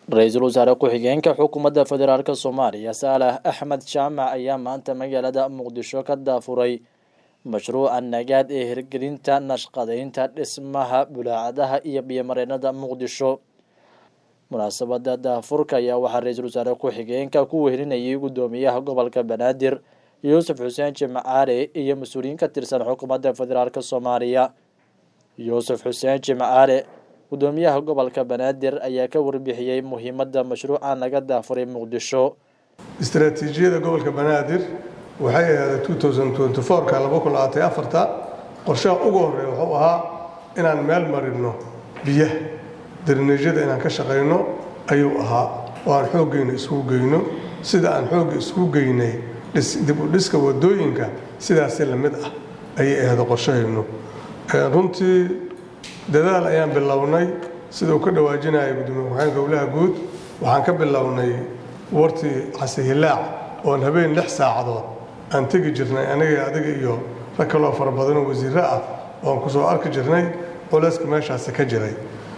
ra-iisul wasaare ku-xigeenka xukuumadda federaalk soomaaliya saalax axmed jaamac ayaa maanta magaalada muqdisho ka daafuray mashruuca nagaad ee hirgelinta nashqadeynta dhismaha bulaacadaha iyo biyomareenada muqdisho munaasabada daafurka ayaa waxaa ra-iisul wasaare ku-xigeenka ku wehelinayay guddoomiyaha gobolka banaadir yuusuf xuseen jimcaale iyo mas-uuliyiin ka tirsan xukuumadda federaalk soomaaliya yuusuf xuseen jimcaale guddoomiyaha gobolka banaadir ayaa ka warbixiyey muhiimadda mashruuca naga daafuray muqdisho istaraatiijiyada gobolka banaadir waxay ahayd ka qorshaha ugu horeeya wuxuu ahaa inaan meel marino biyaha darineejyada inaan ka shaqayno ayuu ahaa oo aan xooggeyna isugu geyno sida aan xoogga isugu geynay dib u dhiska wadooyinka sidaasi lamid ah ayay ahayd qorshahaynu runtii dadaal ayaan bilownay sida uu ka dhawaajinaya gudoomiye ku-xigeenka gowlaha guud waxaan ka bilownay wartii casihilaac oon habeen lix saacadood aan tegi jirnay aniga adiga iyo rag kaloo fara badanoo wasiirro ah oon ku soo arki jirnay culeyska meeshaasi ka jiray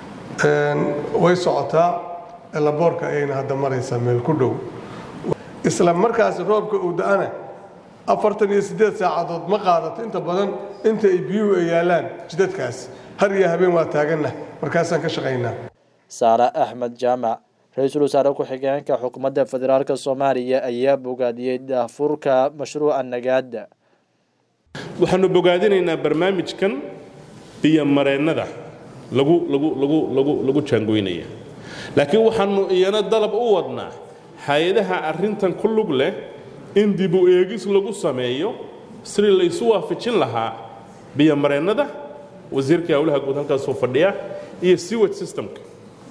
way socotaa elaboorka ayayna hadda maraysaa meel ku dhow isla markaasi roobka uu da-ana afartan iyo siddeed saacadood ma qaadato inta badan inta ay biyuhu ay yaalaan jidadkaas har iyo habeen waa taaganna markaasaan ka shaqaynaa saale axmed jaamac ra-iisul wasaare ku-xigeenka xukuumadda federaalk soomaaliya ayaa bogaadiyey daafurka mashruuca nagaada waxaanu bogaadinaynaa barnaamijkan biyomareennada lagu lagu lagu lagu lagu jaangoynaya laakiin waxaanu iyana dalab u wadnaa hay-adaha arrintan ku lug leh in dib u eegis lagu sameeyo sidii laysu waafajin lahaa biyomareennada wasiirkai howlaha guud halkaasoo fadhiya iyo sewage systemka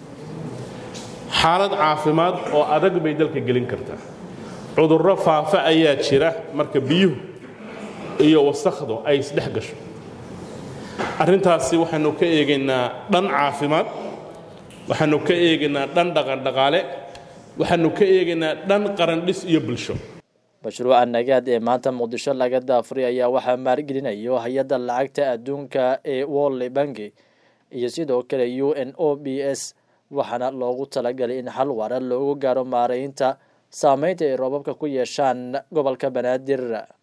xaalad caafimaad oo adag bay dalka gelin kartaa cudurro faafa ayaa jira marka biyuhu iyo wasakhdu ay isdhex gasho arrintaasi waxaanu ka eegaynaa dhan caafimaad waxaanu ka eegaynaa dhan dhaqandhaqaale waxaanu ka eegaynaa dhan qarandhis iyo bulsho mashruuca nagaad ee maanta muqdisho laga daafuray ayaa waxaa maalgelinayo hay-adda lacagta adduunka ee wolle banki iyo sidoo kale u n o b s waxaana loogu talagalay in xal waara loogu gaaro maareynta saameynta ay roobabka ku yeeshaan gobolka banaadir